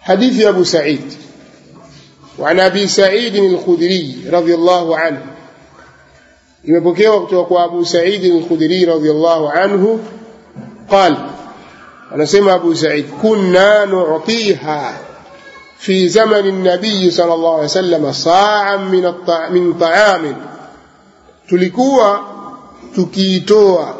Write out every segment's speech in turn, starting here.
حديث أبو سعيد وعن أبي سعيد الخدري رضي الله عنه imepokewa kutoka kwa Abu Sa'id al-Khudri radhiyallahu anhu قال anasema Abu Sa'id kunna nu'tiha في زمن النبي صلى الله عليه وسلم صاعا من الطع... من طعام tulikuwa tukiitoa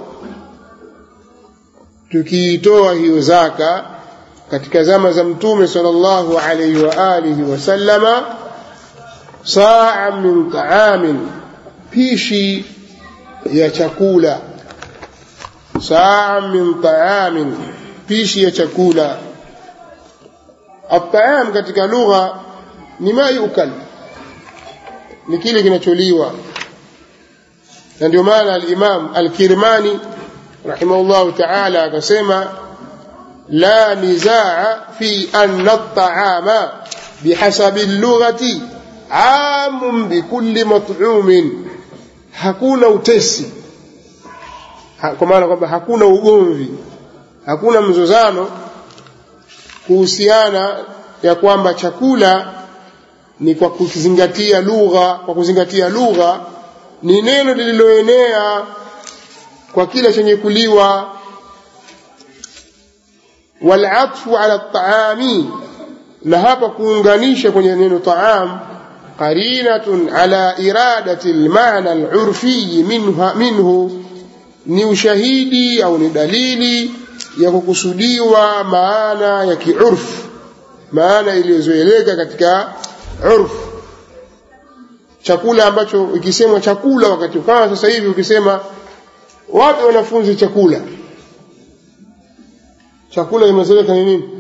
tukiitoa hiyo zaka katika zama za mtume sallallahu alayhi wa alihi wasallama saa min taamin pishi ya chakula saa min taamin pishi ya chakula ataam katika lugha ni ma yukal ni kile kinacholiwa na ndio maana al-Imam al-Kirmani rahimahullahu ta'ala akasema la nizaa fi anna at-ta'ama bihasabi al-lughati amun bikulli mat'umin hakuna utesi ha, kwa maana kwamba hakuna ugomvi hakuna mzozano kuhusiana ya kwamba chakula ni kwa kuzingatia lugha kwa kuzingatia lugha ni neno lililoenea kwa kila chenye kuliwa walatfu ala taami na hapa kuunganisha kwenye neno taam qarinatun ala iradati almaana alurfi minha minhu ni ushahidi au ni dalili ya kukusudiwa maana ya kiurfu maana iliyozoeleka katika urfu chakula ambacho ikisemwa chakula wakati kama sasa hivi ukisema wape wanafunzi chakula chakula imezoeleka ni nini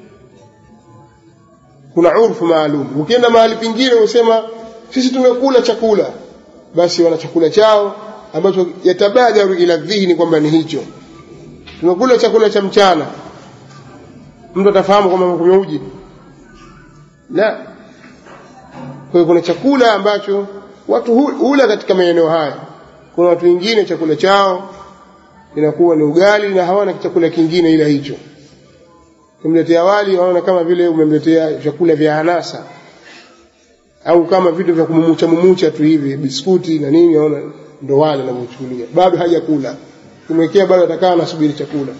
kuna urfu maalum ukienda mahali pengine usema sisi tumekula chakula basi wana chakula chao ambacho yatabadaru ila dhihni kwamba ni hicho tumekula chakula cha mchana mtu atafahamu kwamba amekunywa uji la kwa hiyo kuna chakula ambacho watu hula katika maeneo haya kuna watu wengine chakula chao inakuwa ni ugali na hawana chakula kingine ila hicho kumletea wali waona kama vile umemletea vyakula vya anasa au kama vitu vya kumumucha mumucha tu hivi biskuti na nini waona ndo wale anamchukulia bado hajakula kumwekea bado atakaa anasubiri chakula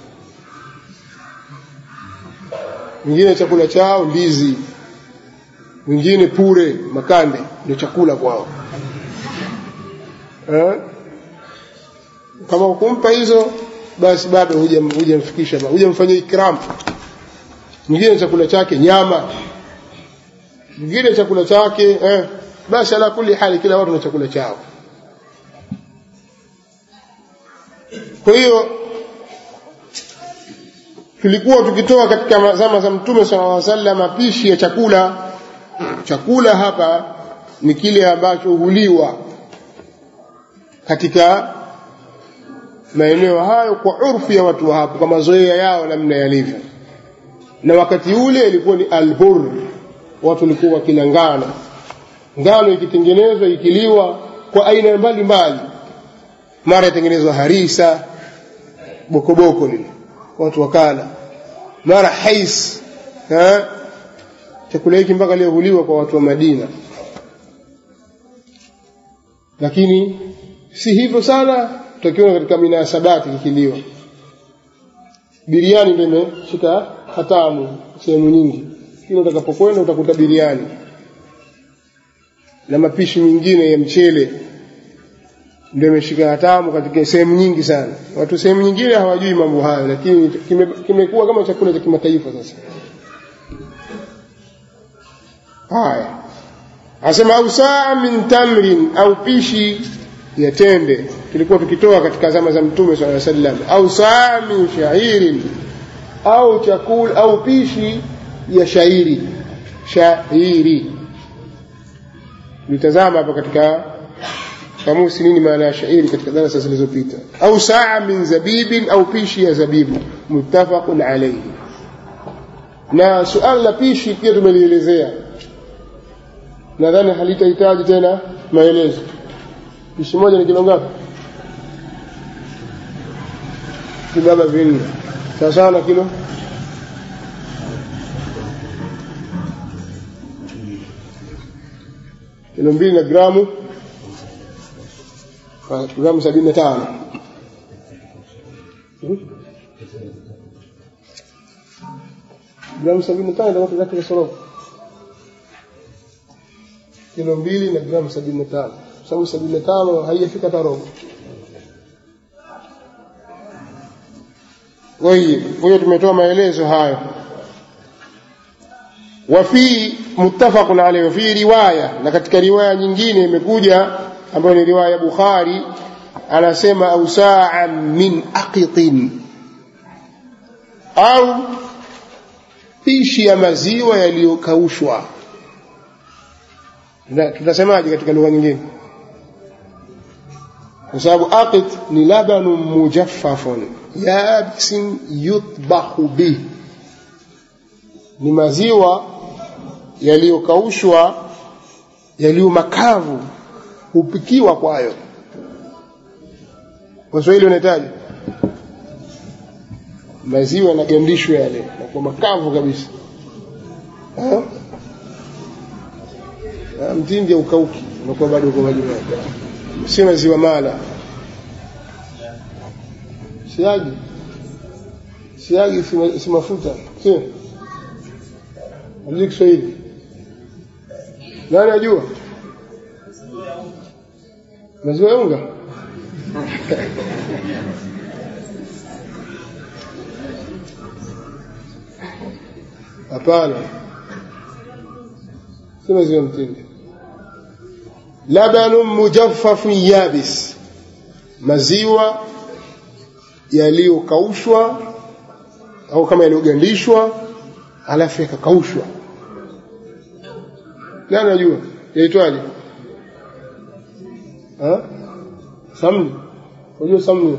mwingine chakula chao ndizi mwingine pure makande ndio chakula kwao eh? kama ukumpa hizo basi bado hujamfikisha hujamfanyia ikram mwingine chakula chake nyama mwingine chakula chake eh, basi ala kuli hali kila watu na chakula chao kwa hiyo tulikuwa tukitoa katika zama za mtume sallallahu alaihi wasallam mapishi ya chakula chakula hapa ni kile ambacho huliwa katika maeneo hayo kwa urfu ya watu wa hapo kwa mazoea yao namna yalivyo na wakati ule ilikuwa ni albur watu walikuwa wakila ngano ngano ikitengenezwa ikiliwa kwa aina mbalimbali mara itengenezwa harisa bokoboko lile watu wakala mara hais ha? chakula hiki mpaka leo huliwa kwa watu wa Madina lakini si hivyo sana tutakiona katika minasabati kikiliwa biriani ndio imeshika hatamu sehemu nyingi kila utakapokwenda utakuta biriani na mapishi mengine ya mchele ndio imeshika hatamu katika sehemu nyingi sana watu sehemu nyingine hawajui mambo hayo lakini kimekuwa kime kama chakula cha kimataifa sasa haya asema au saa min tamrin au pishi ya tende tulikuwa tukitoa katika zama za mtume swalla sallam au saa min shairin au chakula au pishi ya shairi shairi nitazama hapa katika kamusi nini maana ya shairi katika darasa zilizopita au saa min zabibin au pishi ya zabibu muttafaqun alayhi na suala la pishi pia tumelielezea nadhani halitahitaji tena maelezo pishi moja ni kilo ngapi vibaba vinne sawasawa na kilo kilo mbili na gramu ah, gramu sabini na tano Hmm? gramu sabini na tano itakuwa zake kasorobo kilo mbili na gramu sabini na tano kwa sababu sabini na tano haijafika hata robo طيب huyo tumetoa maelezo hayo وفي متفق عليه وفي رواية na katika riwaya nyingine imekuja ambayo ni riwaya ya Bukhari anasema au sa'an min aqitin au pishi ya maziwa yaliyokaushwa Tuna- tutasemaje katika lugha nyingine kwa sababu aqit ni labanun mujaffafun yabisin yutbahu bih ni maziwa yaliyokaushwa yaliyo makavu hupikiwa kwayo waswahili wanahitaji maziwa yanagandishwa yale nakuwa makavu kabisa Ha? Ha, mtindi haukauki unakuwa bado uko maji maji sio maziwa mala siagi siagi si ma- si mafuta sio Hajui Kiswahili. Nani ajua? Maziwa ya unga? Hapana, si maziwa ya mtindi. Labanun mujaffafun yabis, maziwa yaliyokaushwa au kama yaliyogandishwa alafu yakakaushwa. Nani anajua yaitwaje? Ha? Samli. Unajua samli?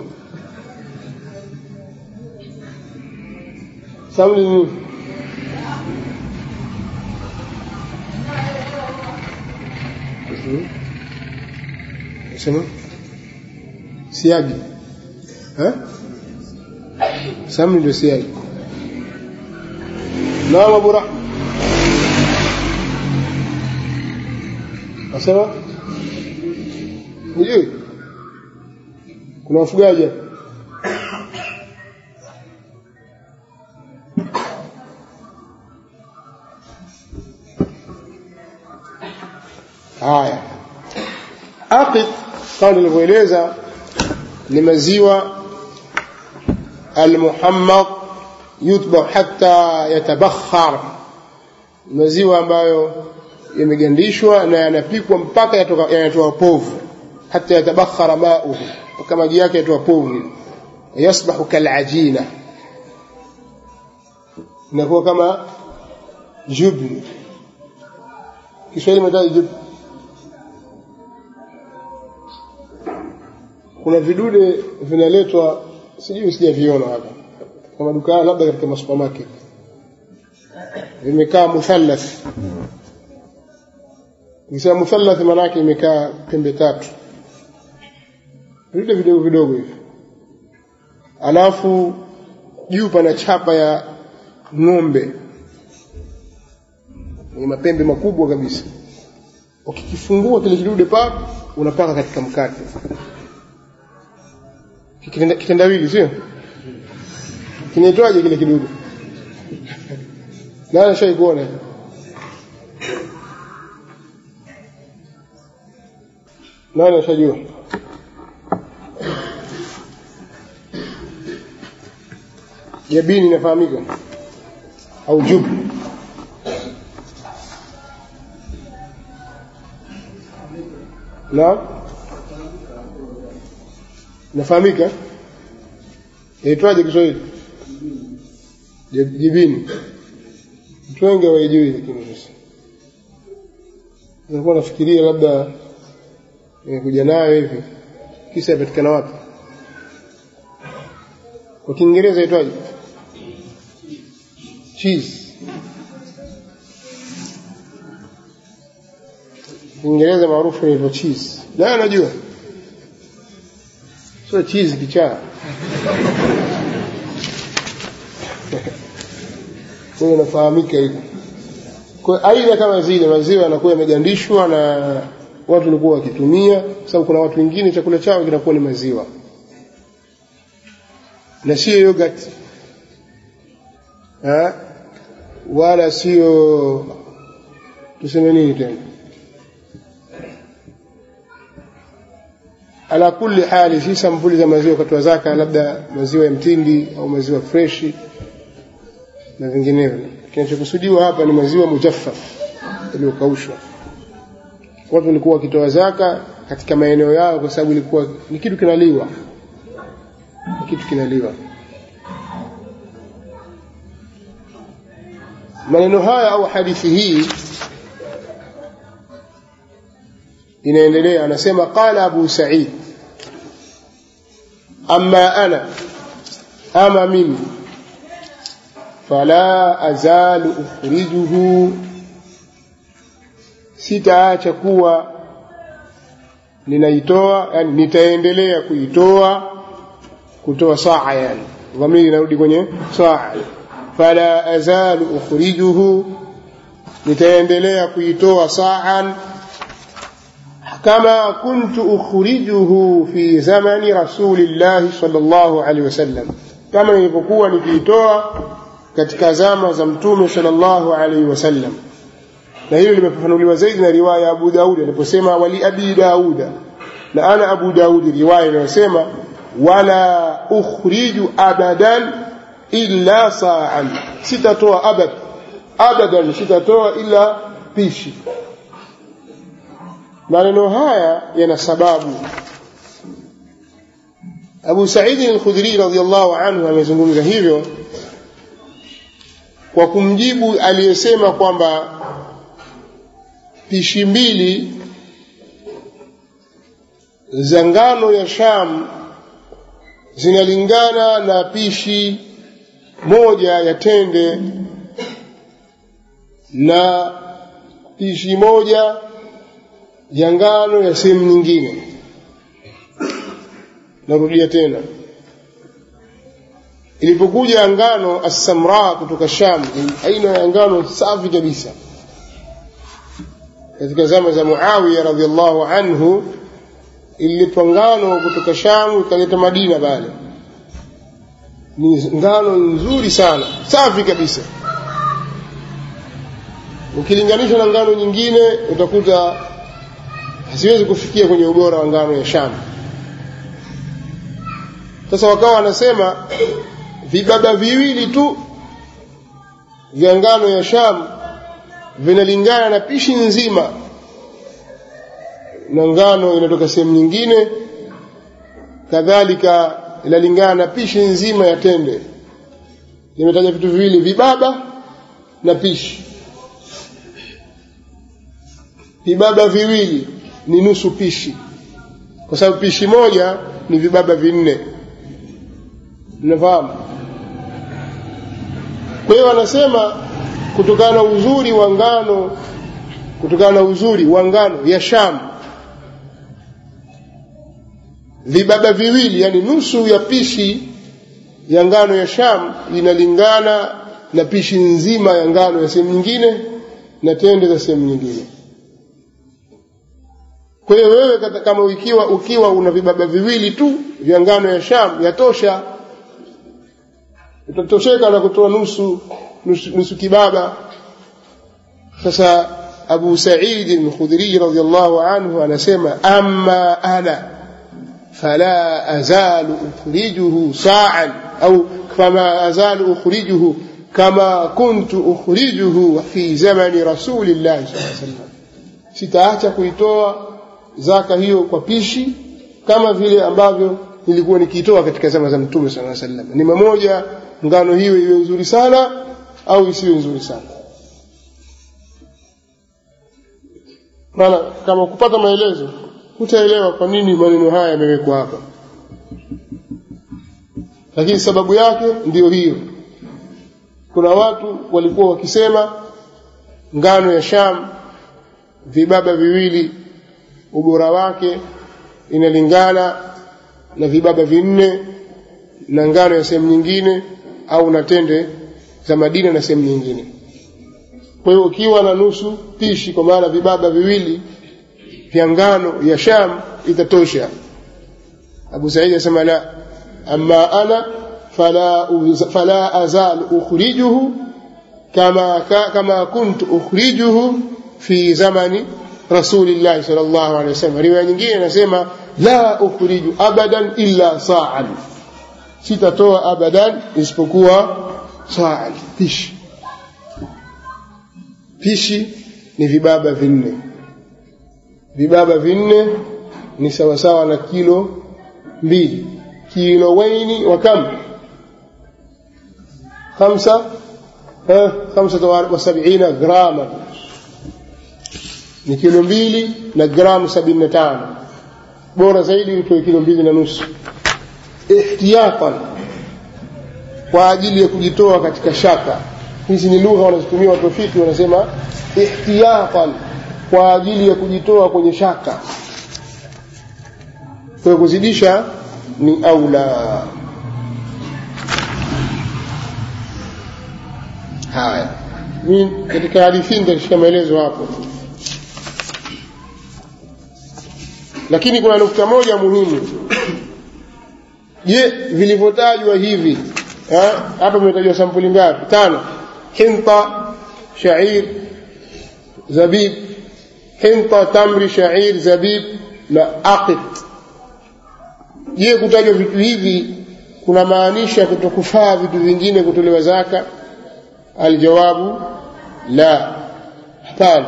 Samli ni nini? Mhm. Sema siagi. Ha? Samli ndio siagi. Naam Abu Rahma. Asema? Hujui? Kuna wafugaji hapa. Haya. Aqiq kama nilivyoeleza ni maziwa al-muhammad yutbah hatta yatabakhar, maziwa ambayo yamegandishwa na yanapikwa mpaka yatoka- yanatoa povu, hata yatabakhara mauhu, mpaka maji yake yatoa povu, yasbahu kalajina, inakuwa kama jubni. Kiswahili metaja jubni. Kuna vidude vinaletwa, sijui sijaviona hapa kwa maduka labda katika masupermarket vimekaa muthallath ukisema muthallath maanake imekaa pembe tatu vidude vidogo vidogo hivi alafu juu pana chapa ya ng'ombe yenye mapembe makubwa kabisa ukikifungua kile kidude pap unapaka katika mkate Kitenda- kitendawili sio kinaitwaje kile kidudu nani ashai kuona nani ashajua jabini inafahamika au jubu na inafahamika yaitwaje Kiswahili Jib- jibini watu wengi hawaijui lakini sasa nilikuwa nafikiria labda nimekuja nayo hivi kisa yapatikana wapi kwa kiingereza yaitwaje cheese kiingereza maarufu inaitwa cheese nayo najua sio cheese kichaa kwa hiyo inafahamika hivyo kwa aina kama zile maziwa yanakuwa yamegandishwa na watu walikuwa wakitumia kwa sababu kuna watu wengine chakula chao kinakuwa ni maziwa na sio yogurt ha? wala sio tuseme nini tena ala kulli hali si sampuli za maziwa katoa zaka labda maziwa ya mtindi au maziwa freshi na vinginevyo kinachokusudiwa hapa ni maziwa mujaffaf yaliyokaushwa watu walikuwa wakitoa zaka katika maeneo yao kwa sababu ilikuwa ni kitu kinaliwa ni kitu kinaliwa maneno haya au hadithi hii inaendelea anasema qala abu sa'id amma ana ama mimi fala azalu ukhrijuhu sitaacha kuwa ninaitoa yani nitaendelea kuitoa kutoa saa yani dhamiri inarudi kwenye saa fala azalu ukhrijuhu nitaendelea kuitoa sa'an kama kuntu ukhrijuhu fi zamani rasulillahi sallallahu alaihi wasallam kama nilipokuwa nikiitoa katika zama za mtume sallallahu alaihi wasallam na hilo limefafanuliwa zaidi na riwaya ya Abu Daud aliposema wali abi Dauda na ana Abu Daud riwaya inayosema wala ukhriju abadan illa sa'an sitatoa abad abadan sitatoa illa pishi maneno haya yana sababu Abu Sa'id al-Khudri radhiyallahu anhu amezungumza hivyo kwa kumjibu aliyesema kwamba pishi mbili za ngano ya Sham zinalingana na pishi moja ya tende na pishi moja ya ngano ya sehemu nyingine narudia tena ilipokuja ngano assamra kutoka Sham aina ya ngano safi kabisa katika zama za Muawiya radhiallahu anhu ililetwa ngano kutoka Sham ikaleta Madina pale ni ngano nzuri sana safi kabisa ukilinganisha na ngano nyingine utakuta haziwezi kufikia kwenye ubora wa ngano ya Sham sasa wakawa wanasema vibaba viwili tu vya ngano ya Sham vinalingana na pishi nzima na ngano inatoka sehemu nyingine kadhalika inalingana na pishi nzima ya tende nimetaja vitu viwili vibaba na pishi vibaba viwili ni nusu pishi kwa sababu pishi moja ni vibaba vinne mnafahamu kwa hiyo wanasema kutokana na uzuri wa ngano kutokana na uzuri wa ngano ya Sham vibaba viwili yani nusu ya pishi ya ngano ya Sham inalingana na pishi nzima ya ngano ya sehemu nyingine na tende za sehemu nyingine kwa hiyo wewe kama ukiwa ukiwa una vibaba viwili tu vya ngano ya Sham yatosha utatosheka na kutoa nusu nusu, nusu kibaba sasa Abu Sa'id al-Khudri radhiyallahu anhu anasema amma ana fala azalu ukhrijuhu sa'an au kama azalu ukhrijuhu kama kuntu ukhrijuhu fi zamani rasulillah sallallahu alaihi wasallam sitaacha kuitoa zaka hiyo kwa pishi kama vile ambavyo nilikuwa nikiitoa katika zama za mtume sallallahu alaihi wasallam ni mamoja ngano hiyo iwe nzuri sana au isiwe nzuri sana maana kama kupata maelezo hutaelewa kwa nini maneno haya yamewekwa hapa lakini sababu yake ndiyo hiyo kuna watu walikuwa wakisema ngano ya Sham vibaba viwili ubora wake inalingana na vibaba vinne na ngano ya sehemu nyingine au na tende za Madina na sehemu nyingine kwa hiyo ukiwa na nusu pishi kwa maana vibaba viwili vya ngano ya sham itatosha abu saidi asema la ama ana fala, fala azal ukhrijuhu kama, kama kuntu ukhrijuhu fi zamani rasulillahi sal llahu alehi wasallam riwaya nyingine inasema la ukhriju abadan illa saan sitatoa abadan isipokuwa saan pishi pishi ni vibaba vinne vibaba vinne ni sawasawa na kilo mbili kilowaini wa kam khamsa khamsata wa sabina grama ni kilo mbili na gramu sabini na tano bora zaidi utoe kilo mbili na nusu ihtiyatan kwa ajili ya kujitoa katika shaka hizi ni lugha wanazotumia watu wafiki wanasema ihtiyatan kwa ajili ya kujitoa kwenye shaka kwa kuzidisha ni aula haya mi katika hadithi nitashika maelezo hapo lakini kuna nukta moja muhimu je vilivyotajwa hivi hapa vimetajwa sampuli ngapi tano hinta shair zabib hinta tamri shair zabib na aqid je kutajwa vitu hivi kuna maanisha kutokufaa vitu vingine kutolewa zaka aljawabu la hapana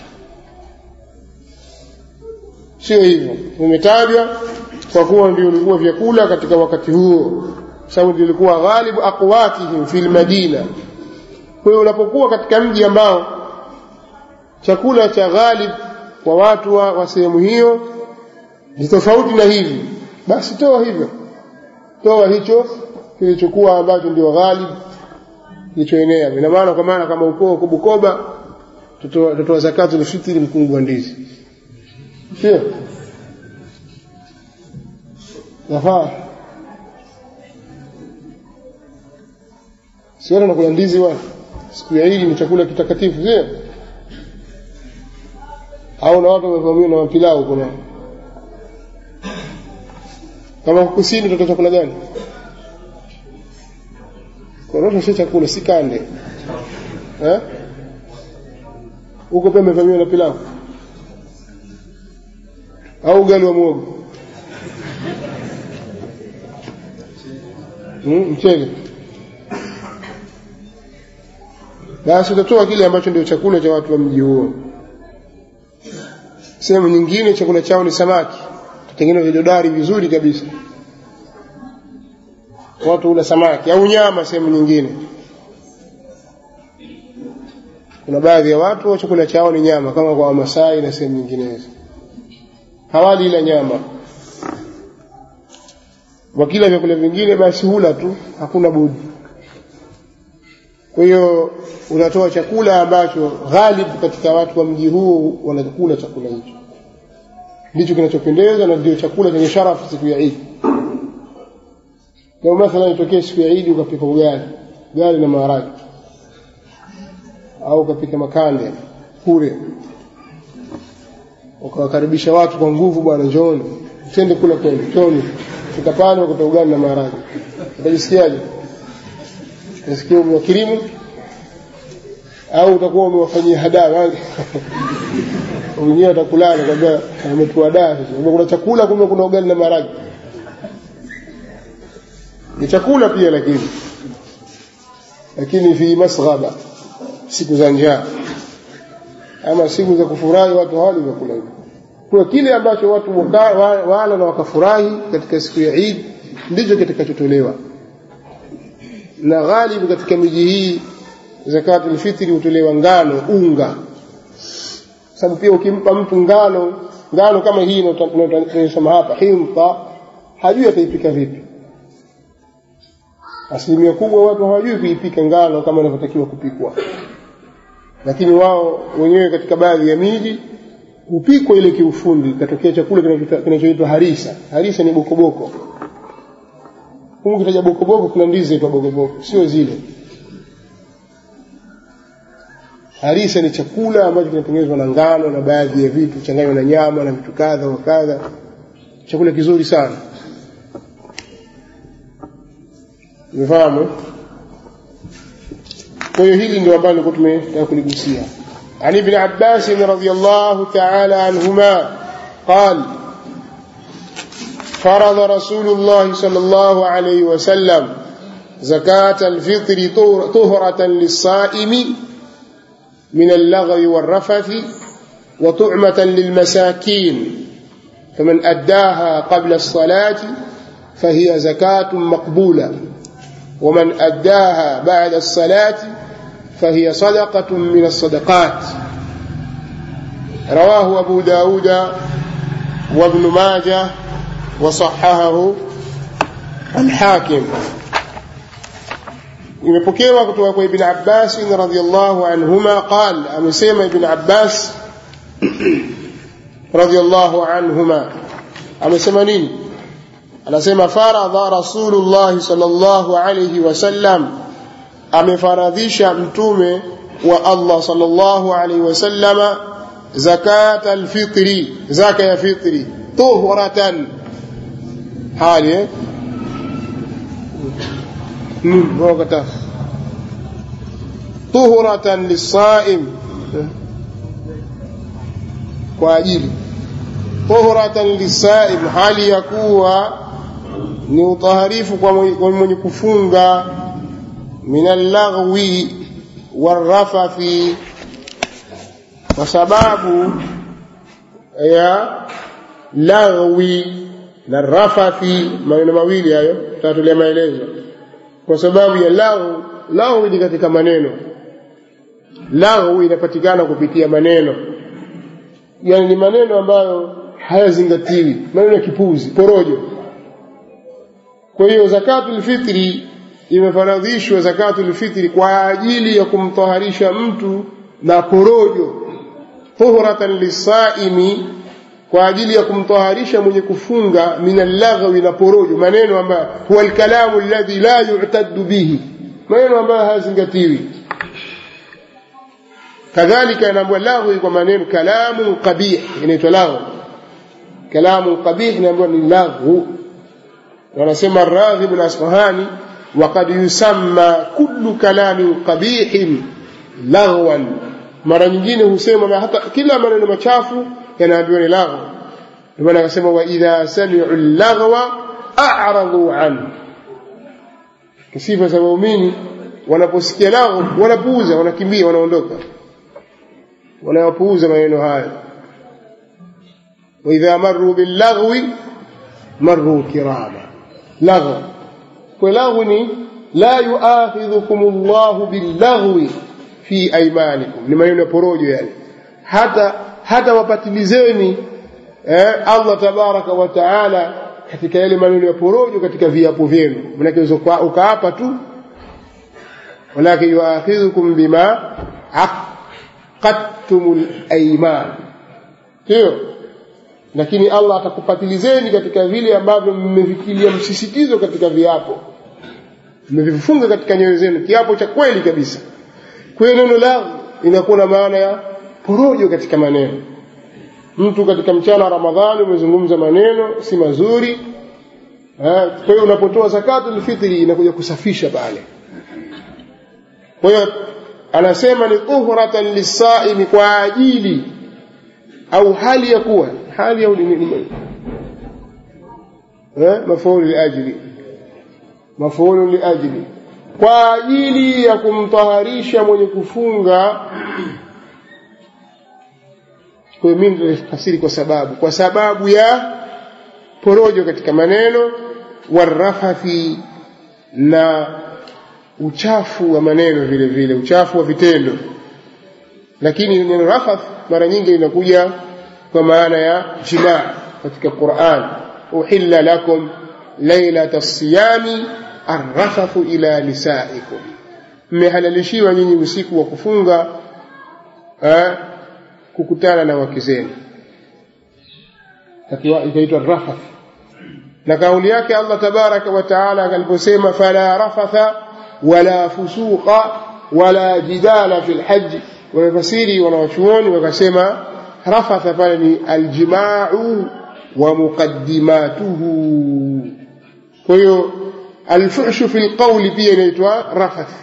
sio hivyo vimetajwa kwa kuwa ndio ulikuwa vyakula katika wakati huo sababu ndio ilikuwa ghalibu aqwatihim fil madina kwa hiyo unapokuwa katika mji ambao chakula cha ghalib kwa watu wa, wa sehemu hiyo ni tofauti na hivi basi toa hivyo toa hicho kilichokuwa ambacho ndio ghalib kilichoenea ina maana kwa maana kama ukoo uko Bukoba tutoa zakatu lfitri mkungu wa ndizi sio nafaa siona nakula ndizi bwana siku ya Idi ni chakula kitakatifu sio au na watu wamevamiwa na mapilau kuna kama kusini utatoa chakula gani korosho si chakula si kande eh huko pia umevamiwa na pilau au ugali wa muogo hmm, mchele basi utatoa kile ambacho ndio chakula cha watu wa mji huo sehemu nyingine chakula chao ni samaki tutengeneza vidodari vizuri kabisa watu hula samaki au nyama sehemu nyingine kuna baadhi ya watu chakula chao ni nyama kama kwa wamasai na sehemu nyinginezo hawali ila nyama wakila vyakula vingine basi hula tu hakuna budi kwa hiyo unatoa chakula ambacho ghalib katika watu wa mji huo wanakula chakula hicho ndicho kinachopendeza na ndio chakula chenye sharafu siku ya Idi. Leo mathalan itokee siku ya Idi ukapika ugali, ugali na maharage, au ukapika makande kure, ukawakaribisha watu kwa nguvu, bwana, njooni twende kula kwenu, njooni. Fika pale ukuta ugali na maharage, utajisikiaje? Utasikia umewakirimu au utakuwa umewafanyia hadaa wengine watakulana kwambia ametuadaa sasa kuna chakula kumbe kuna ugali na maharage ni chakula pia lakini lakini fi masghaba siku za njaa ama siku za kufurahi watu hawali vyakula hivyo kwa kile ambacho watu wala na wakafurahi katika siku ya Eid ndicho kitakachotolewa na ghalibu katika miji hii zakatul fitri hutolewa ngano unga sababu pia ukimpa mtu ngano ngano kama hii tunayosema hapa himta hajui ataipika vipi asilimia kubwa watu hawajui kuipika ngano kama inavyotakiwa kupikwa lakini wao wenyewe katika baadhi ya miji hupikwa ile kiufundi ikatokea chakula kinachoitwa harisa harisa ni bokoboko humu kitaja bokoboko kuna ndizi zaitwa bokoboko sio zile harisa ni chakula ambacho kinatengenezwa na ngano na baadhi ya vitu changanywa na nyama na vitu kadha wa kadha chakula kizuri sana umefahamu kwa hiyo hili ndio ambalo nilikuwa tumetaka kuligusia عن ابن عباس رضي الله تعالى عنهما قال فرض رسول الله صلى الله عليه وسلم زكاة الفطر طهرة للصائم من اللغو والرفث وطعمة للمساكين فمن أداها قبل الصلاة فهي زكاة مقبولة ومن أداها بعد الصلاة فهي صدقة من الصدقات رواه أبو داود وابن ماجه وصححه الحاكم imepokewa kutoka kwa ibn abbas radhiallahu anhuma qal amesema ibn abbas radhiallahu anhuma amesema nini anasema faradha rasulullahi sallallahu alayhi wasallam amefaradhisha mtume wa allah sallallahu alayhi wasallama zakat alfitri zaka ya fitri tuhratan hali eh وقتها طهرة للصائم kwa ajili tuhratan lisaim hali ya kuwa ni utaharifu kwa mwenye kufunga min allaghwi warrafathi kwa sababu ya laghwi na rafathi maneno mawili hayo tatolea maelezo kwa sababu ya lahu lahu ni katika maneno lahu inapatikana kupitia maneno yani ni maneno ambayo hayazingatiwi maneno ya kipuzi porojo kwa hiyo zakatul fitri imefaradhishwa zakatul fitri kwa ajili ya kumtaharisha mtu na porojo tuhratan lisaimi kwa ajili ya kumtaharisha mwenye kufunga min allaghwi na porojo maneno ambayo huwa alkalamu alladhi la yu'taddu bihi maneno ambayo hayazingatiwi kadhalika inaambwa laghwi kwa maneno kalamu qabih inaitwa laghwi kalamu qabih inaambiwa ni laghwu wanasema raghib al-asfahani وقد يسمى كل كلام قبيح لغوا mara nyingine husema hata kila maneno machafu yanaambiwa ni laghu ndio maana akasema wa idha sami'u laghwa a'radu anhu kisifa za waumini wanaposikia laghu wanapuuza wanakimbia wanaondoka wanayapuuza maneno hayo wa idha marru bil laghwi marru kirama laghu kwa laghu ni la yuakhidhukum Allahu bil laghwi fi aymanikum ni maneno ya porojo yani hata hata wapatilizeni eh, Allah tabaraka wa taala katika yale maneno ya porojo katika viapo vyenu manake ukaapa tu walakin yuakhidhukum bima aqadtumul ayman sio lakini Allah atakupatilizeni katika vile ambavyo mmevikilia msisitizo katika viapo mmevifunga katika nyoyo zenu kiapo cha kweli kabisa kwa hiyo neno lao inakuwa na maana ya porojo katika maneno mtu katika mchana wa ramadhani umezungumza maneno si mazuri kwa hiyo unapotoa zakatul fitri inakuja kusafisha pale kwa hiyo anasema ni tuhratan lisaimi kwa ajili au hali ya kuwa hali au ni mafaulu liajli mafaulu liajli kwa ajili ya kumtaharisha mwenye kufunga kwa hiyo mimi nitafsiri kwa sababu kwa sababu ya porojo katika maneno warafathi na uchafu wa maneno vile vile uchafu wa vitendo lakini neno rafath mara nyingi linakuja kwa maana ya jimaa katika Qur'an uhilla lakum lailata siyami arrafathu ila nisaikum mmehalalishiwa nyinyi usiku wa kufunga eh, kukutana na wake zenu ikaitwa rafath na kauli yake Allah tabaraka wa taala aliposema fala rafatha wala fusuqa wala jidala fil hajj wamefasiri wanawachuoni wakasema rafatha pale ni aljimau wa muqaddimatuhu kwa hiyo alfuhshu fi lqauli pia inaitwa rafath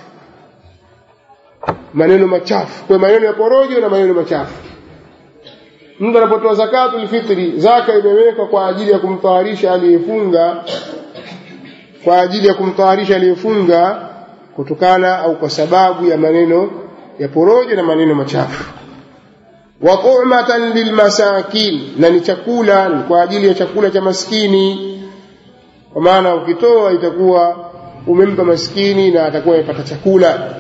maneno machafu kwa maneno ya porojo na maneno machafu mtu anapotoa zakatul fitri zaka imewekwa kwa ajili ya kumtawarisha aliyefunga kwa ajili ya kumtawarisha aliyefunga kutokana au kwa sababu ya maneno ya porojo na maneno machafu wa tu'matan lilmasakin na ni chakula ni kwa ajili ya chakula cha maskini kwa maana ukitoa itakuwa umempa maskini na atakuwa amepata chakula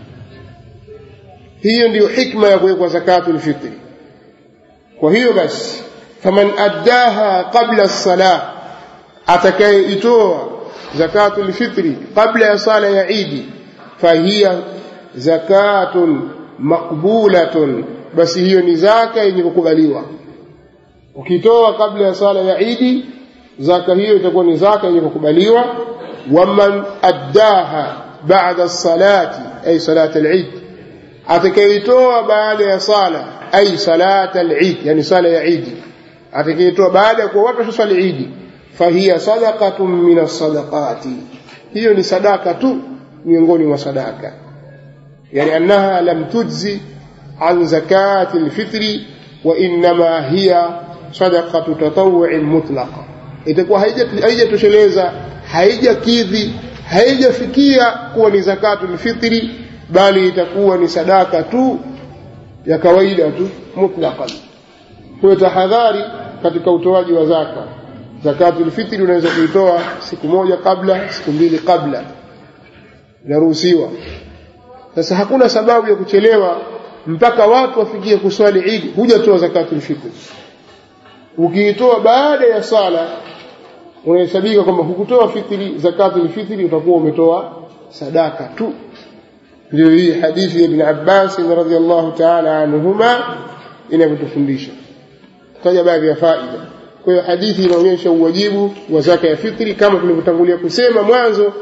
hiyo ndiyo hikma ya kuwekwa zakatul fitri kwa hiyo basi faman addaha qabla as-salah atakayeitoa zakatul fitri qabla ya sala ya idi fahiya zakatun maqbulatun basi hiyo ni zaka yenye kukubaliwa ukitoa kabla ya sala ya idi zaka hiyo itakuwa ni zaka yenye kukubaliwa waman addaha ba'da as-salati ay salat al-eid atakayeitoa baada ya sala ay salat al-eid yani sala ya idi atakayeitoa baada ya kuwa watu wasali idi fahiya sadaqatun min as-sadaqati hiyo ni sadaka tu miongoni mwa sadaka yani annaha lam tujzi an zakati al-fitri wa inma hiya sadaqatu tatawwu'in mutlaqa itakuwa haijatosheleza haijakidhi haijafikia kuwa ni zakatul fitri bali itakuwa ni sadaka tu ya kawaida tu mutlaqan kwa tahadhari katika utoaji wa zaka zakatul fitri unaweza kuitoa siku moja kabla siku mbili kabla inaruhusiwa sasa hakuna sababu ya kuchelewa mpaka watu wafikie kuswali idi hujatoa zakatul fitri ukiitoa baada ya sala unahesabika kwamba hukutoa fitri zakatul fitri utakuwa umetoa sadaka tu ndio hii hadithi ya ibn Abbas radhiallahu ta'ala anhuma inavyotufundisha taja baadhi ya faida kwa hiyo hadithi inaonyesha uwajibu wa zaka ya fitri kama tulivyotangulia kusema mwanzo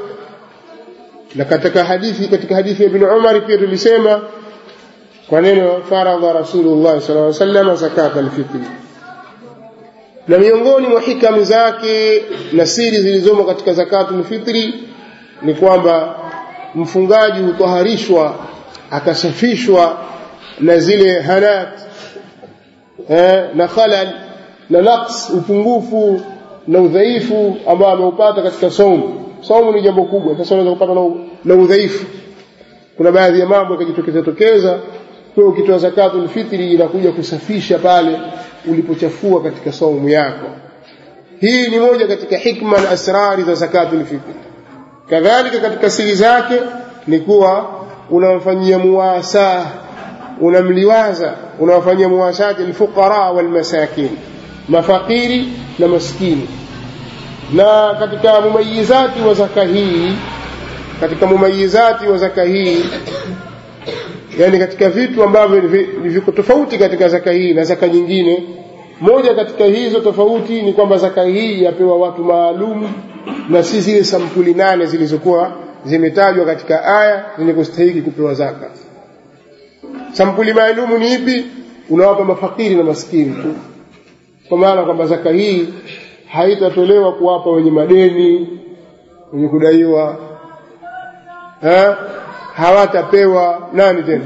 na katika hadithi katika hadithi ya ibn Umar pia tulisema kwa neno faradha rasulullah sallallahu alaihi wasallam zakat al-fitri na miongoni mwa hikamu zake na siri zilizomo katika zakatul fitri ni kwamba mfungaji hutaharishwa akasafishwa na zile hanat eh, na khalal na naqs upungufu na udhaifu ambao ameupata katika saumu saumu ni jambo kubwa sasa unaweza kupata na, na udhaifu kuna baadhi ya mambo yakajitokeza tokeza kwa ukitoa zakatul fitri inakuja kusafisha pale ulipochafua katika saumu yako hii ni moja katika hikma na asrari za zakatul fitri kadhalika katika siri zake ni kuwa unamfanyia muwasa unamliwaza unawafanyia muwasati alfuqara walmasakin mafakiri na maskini na katika mumayizati wa zaka hii katika mumayizati wa zaka hii yani katika vitu ambavyo viko tofauti katika zaka hii na zaka nyingine moja katika hizo tofauti ni kwamba zaka hii yapewa watu maalum na si zile sampuli nane zilizokuwa zimetajwa katika aya zenye kustahiki kupewa zaka sampuli maalumu ni ipi unawapa mafakiri na maskini tu kwa maana kwamba zaka hii haitatolewa kuwapa wenye madeni wenye kudaiwa ha? hawatapewa nani tena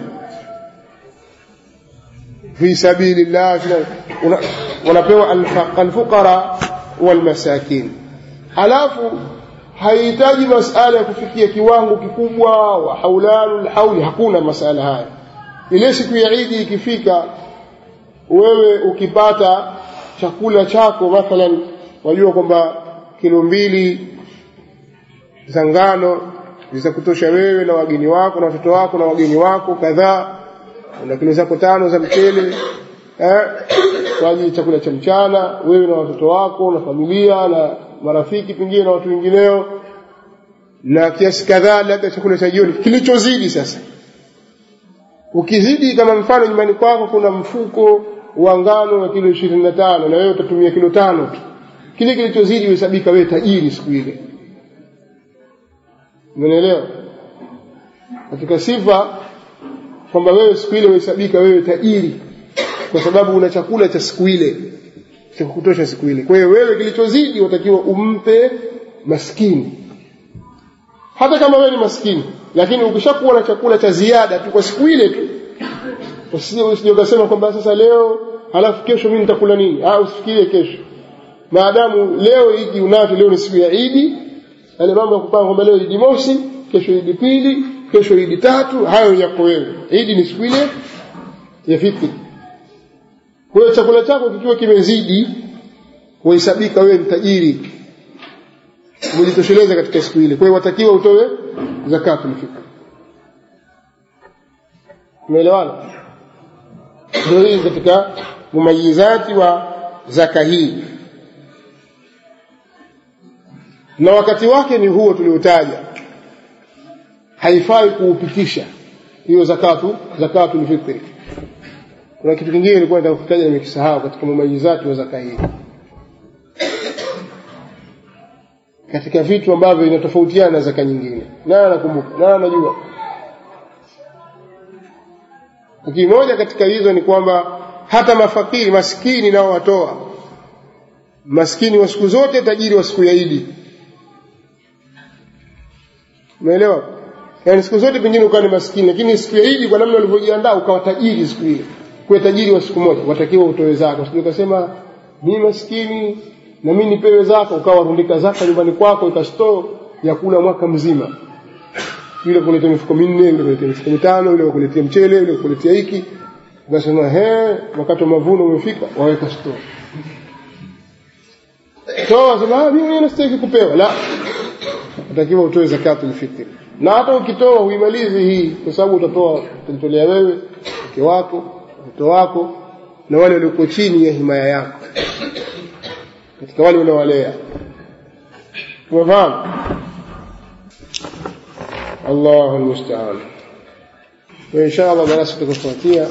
fi sabilillah wanapewa alfuqara walmasakin halafu haihitaji masala ya kufikia kiwango kikubwa wa haulanu lhauli hakuna masala haya ile siku ya idi ikifika wewe ukipata chakula chako mathalan wajua kwamba kilo mbili za ngano zitakutosha wewe na wageni wako na watoto wako na wageni wako kadhaa na kilo zako tano za mchele eh, kwa ajili chakula cha mchana wewe na watoto wako na familia na marafiki pengine na watu wengineo na kiasi kadhaa labda chakula cha jioni kilichozidi sasa ukizidi kama mfano nyumbani kwako kuna mfuko wa ngano wa kilo ishirini na tano na wewe utatumia kilo tano tu kile kilichozidi uhesabika wewe tajiri siku ile umenielewa katika sifa kwamba wewe siku ile uhesabika wewe tajiri kwa sababu una chakula cha siku ile cha kutosha siku ile kwa hiyo wewe kilichozidi watakiwa umpe maskini hata kama wewe ni maskini lakini ukishakuwa na chakula cha ziada tu kwa siku ile tu usije ukasema kwamba sasa leo halafu kesho mimi nitakula nini ah usifikirie kesho maadamu leo hiki unacho leo ni siku ya Idi yale mambo ya kupanga kwamba leo Idi mosi kesho Idi pili kesho Idi tatu hayo yako wewe Idi ni siku ile ya fitri kwa hiyo chakula chako kikiwa kimezidi huhesabika wewe mtajiri umejitosheleza katika siku ile kwa hiyo watakiwa utoe zakatul fitr umeelewana ndio hii katika mumayizati wa zaka hii na wakati wake ni huo tuliotaja haifai kuupitisha hiyo zakatu zakatul fitri kuna kitu kingine nilikuwa nataka kutaja nimekisahau katika mumayizati wa zaka hii katika vitu ambavyo vinatofautiana na zaka nyingine nani anakumbuka nani anajua lakini moja katika hizo ni kwamba hata mafakiri maskini nao watoa maskini wa siku zote tajiri wa siku ya Idi umeelewa yaani siku zote pengine ukawa ni maskini lakini siku ya Idi kwa namna ulivyojiandaa ukawa tajiri siku ile kuwa tajiri wa siku moja watakiwa utoe zaka usije ukasema mimi maskini na mimi nipewe zaka ukawa rundika zaka nyumbani kwako ikastoo ya kula mwaka mzima yule kuletea mifuko minne yule kuletea mifuko mitano yule kuletea mchele yule kuletea hiki ukasema he wakati wa mavuno umefika waweka store toa sema mimi nastahili kupewa la utakiwa utoe zakatul fitr na hata ukitoa huimalizi hii kwa sababu utatoa utajitolea wewe mke wako mtoto wako na wale walioko chini ya himaya yako katika wale unaowalea umefahamu الله المستعان وإن شاء الله دراسة تكفاتية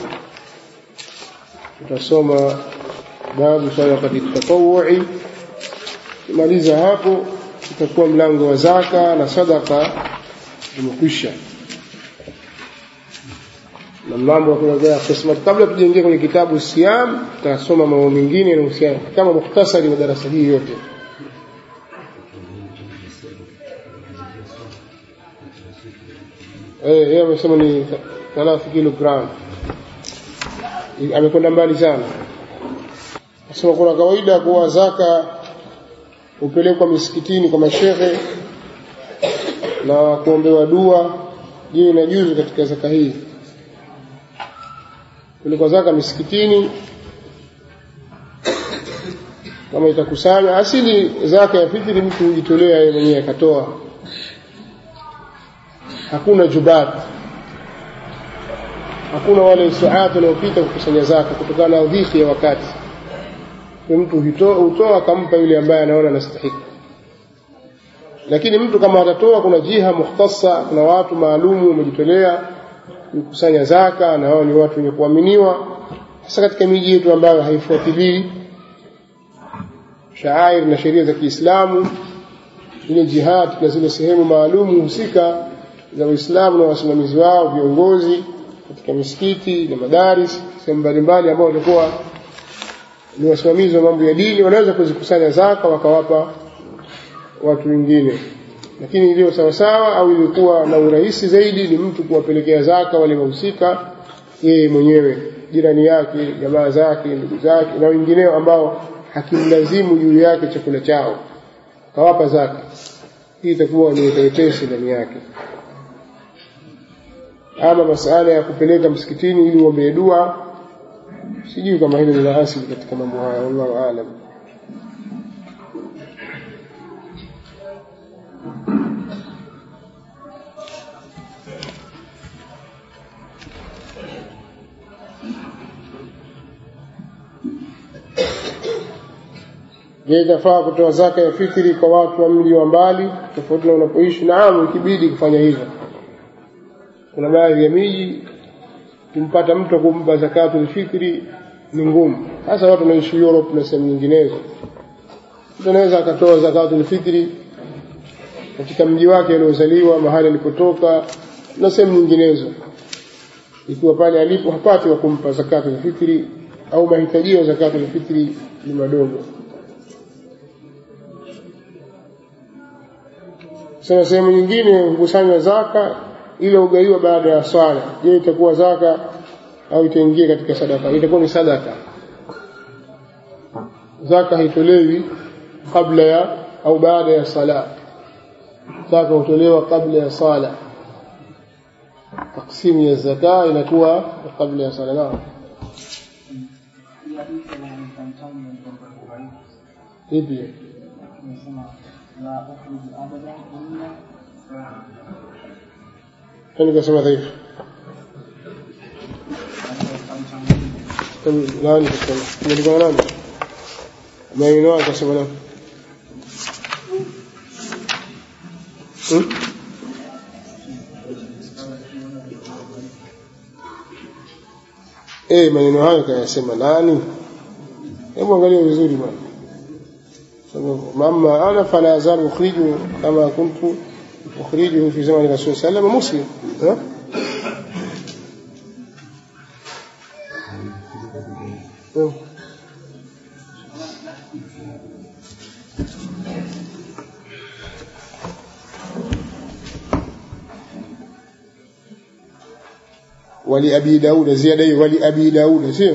tutasoma babu sadaqati tatawui kimaliza hapo itakuwa mlango wa zaka na sadaka umekwisha na mambo ya kuelezea kisma kabla tujaingia kwenye kitabu siam tutasoma mambo mengine yanayohusiana kama mukhtasari wa darasa hii yote eh yeye amesema ni 3 kilogram amekwenda mbali sana Nasema kuna kawaida kuwa zaka hupelekwa misikitini kwa mashehe na kuombewa dua. Je, inajuzu katika zaka hii? Kupelekwa zaka misikitini kama itakusanya asili zaka ya fitri, mtu hujitolea yeye mwenyewe akatoa, hakuna jubat hakuna wale saati wanaopita kukusanya zaka kutokana na udhifi ya wakati mtu hutoa akampa yule ambaye anaona anastahili lakini mtu kama atatoa kuna jiha mukhtasa kuna watu maalumu wamejitolea kukusanya zaka na wao ni watu wenye kuaminiwa hasa katika miji yetu ambayo haifuatilii shaair na sheria za Kiislamu ile jihad na zile sehemu maalumu husika za Uislamu na wasimamizi wao viongozi katika misikiti na madaris sehemu mbalimbali ambao walikuwa ni wasimamizi wa mambo ya dini wanaweza kuzikusanya zaka wakawapa watu wengine lakini iliyo sawasawa au ilikuwa na urahisi zaidi ni mtu kuwapelekea zaka wale wahusika yeye mwenyewe jirani yake jamaa zake ndugu zake na wengineo ambao hakimlazimu juu yake chakula chao kawapa zaka hii itakuwa ni wepesi ndani yake ama masala ya kupeleka msikitini ili uombee dua sijui kama hilo lina asili katika mambo haya wallahu aalam je itafaa kutoa zaka ya fitri kwa watu wa mji wa mbali tofauti na unapoishi naam ikibidi kufanya hivyo kuna baadhi ya miji kumpata mtu kumpa zakatul fitri ni ngumu hasa watu wanaishi Europe na sehemu nyinginezo mtu anaweza akatoa zakatul fitri katika mji wake aliozaliwa mahali alipotoka na sehemu nyinginezo ikiwa pale alipo hapati wa kumpa zakatu lfitri au mahitajio ya zakatu lfitri ni madogo sasa sehemu nyingine hukusanywa zaka ile ugaiwa baada ya swala je itakuwa zaka au itaingia katika sadaka itakuwa ni sadaka zaka haitolewi kabla ya au baada ya sala zaka hutolewa kabla ya sala taksimu ya zaka inakuwa kabla ya sala naam ipi nani kasema dhaifu nani kasema imeandikwa nani maneno akasema nani Hmm? Eh, maneno hayo kayasema nani? Hebu angalia vizuri bwana. Mama ana fala azalu ukhriju kama kuntu ukhrijuhu fi zamani Rasul sallallahu alaihi wasallam muslim. Hmm. ولأبي داود زيادة ولأبي داود سير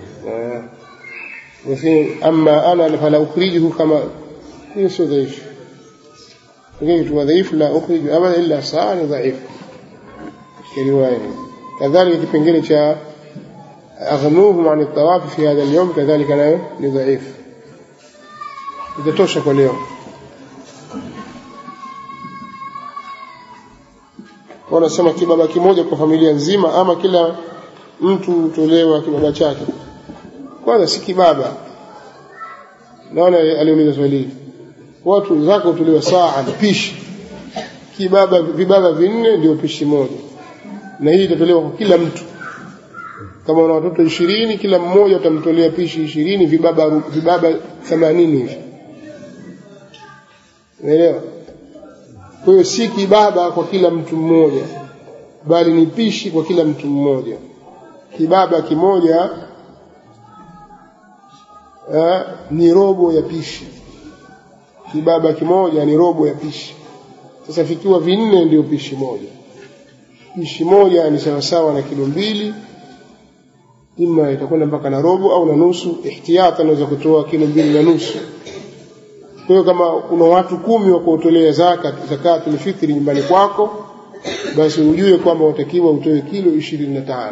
وفي أما أنا فلا أخرجه كما ليس ضعيف قلت وضعيف لا أخرج أبدا إلا صار ضعيف كرواية كذلك كبنجلة شاء أغنوهم عن الطواف في هذا اليوم كذلك لا لضعيف إذا توشك اليوم wanasema kibaba kimoja kwa familia nzima ama kila mtu hutolewa kibaba chake kwanza si kibaba naona aliuliza swali hili watu zako hutolewa saa pishi kibaba vibaba vinne ndio pishi moja na hii itatolewa kwa kila mtu kama una watoto ishirini kila mmoja utamtolea pishi ishirini vibaba vibaba themanini hivi unaelewa kwa hiyo si kibaba kwa kila mtu mmoja bali ni pishi kwa kila mtu mmoja kibaba kimoja eh, ni robo ya pishi kibaba kimoja ni robo ya pishi sasa vikiwa vinne ndio pishi moja pishi moja ni sawasawa na kilo mbili ima itakwenda mpaka na robo au na nusu ihtiyata naweza kutoa kilo mbili na nusu kwa hiyo kama kuna watu kumi wa kuotolea zaka zakatul fitri nyumbani kwako basi ujue kwamba utakiwa utoe kilo ishirini na tano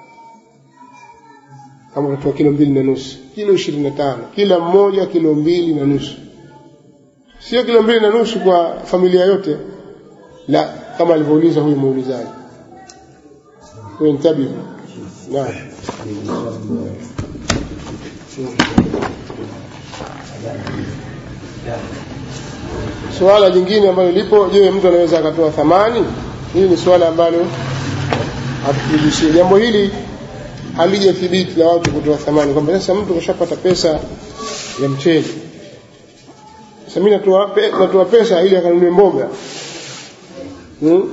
kama utatoa kilo mbili na nusu kilo ishirini na tano kila mmoja kilo mbili na nusu sio kilo mbili na nusu kwa familia yote la kama alivyouliza huyu muulizaji huyo ntabihu naam suala jingine ambalo lipo je mtu anaweza akatoa thamani hili ni suala ambalo hatuthibitishie jambo hili halijathibiti la watu kutoa thamani kwamba sasa mtu kashapata pesa ya mchele sasa mimi natoa pe, natoa pesa ili akanunue mboga hmm?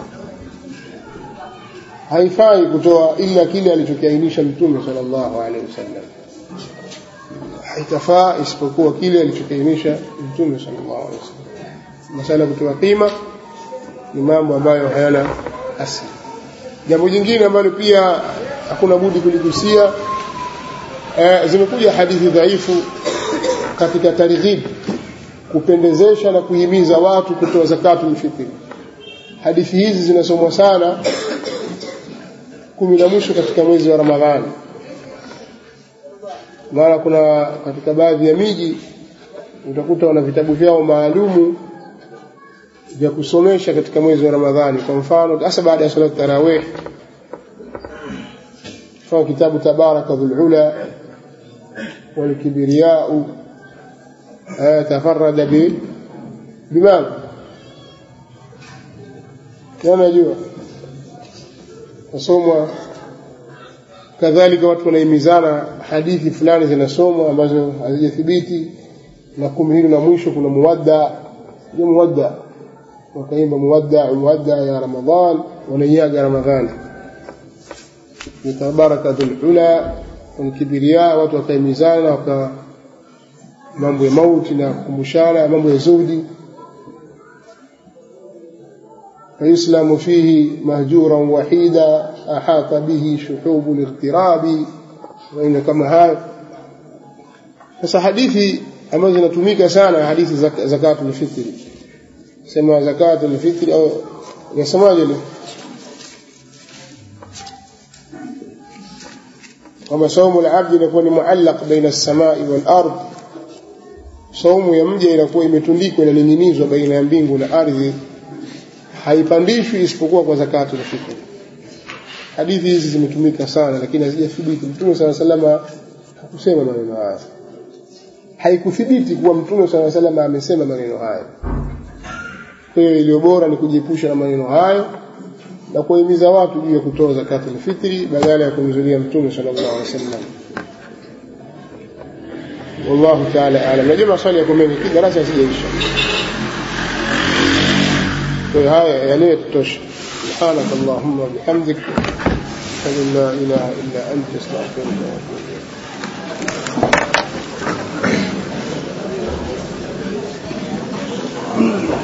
haifai kutoa ila kile alichokiainisha mtume sallallahu alaihi wasallam haitafaa isipokuwa kile alichokiainisha mtume sallallahu alaihi wasallam masala ya kutoa qima ni mambo ambayo hayana asili jambo jingine ambalo pia hakuna budi kuligusia e, zimekuja hadithi dhaifu katika targhib kupendezesha na kuhimiza watu kutoa zakatu fitri hadithi hizi zinasomwa sana kumi na mwisho katika mwezi wa ramadhani maana kuna katika baadhi ya miji utakuta wana vitabu vyao maalumu vya kusomesha katika mwezi wa Ramadhani. Kwa mfano, hasa baada ya salat tarawih, mfano kitabu Tabaraka dhul ula wal kibriyau tafarrada bi bimadha najua nasomwa kadhalika watu wanahimizana hadithi fulani zinasomwa ambazo hazijathibiti na kumi hili na mwisho kuna muwadda ndio muwadda wakaimba muwadda muwadda ya ramadhan wanaiaga ramadhani tabarakatul ula kibiria watu wakaimizana waka mambo ya mauti na kukumbushana mambo ya zuhdi فيسلم فيه مهجورا وحيدا أحاط به شحوب الاغتراب وإن كما هاي sasa hadithi ambazo zinatumika sana hadithi zakatul fitri sema zakatul fitri au yasemaje ile kama saumu al-abd inakuwa ni muallaq baina as-samai wal-ard saumu ya mja inakuwa imetundikwa inaning'inizwa baina ya mbingu na ardhi haipandishwi isipokuwa kwa zakatul fitri hadithi hizi zimetumika sana lakini hazijathibiti mtume sala salama hakusema maneno haya haikuthibiti kuwa mtume sala salama amesema maneno hayo kwa hiyo iliyo bora ni kujiepusha na maneno hayo na kuwahimiza watu juu ya kutoa zakatul fitri badala ya kumzulia mtume sallallahu alaihi wasallam wallahu ta'ala a'lam najua maswali yako mengi kila darasa sijaisha kwa hiyo haya yale yatosha سبحانك اللهم وبحمدك أشهد أن لا إله إلا أنت أستغفرك وأتوب إليك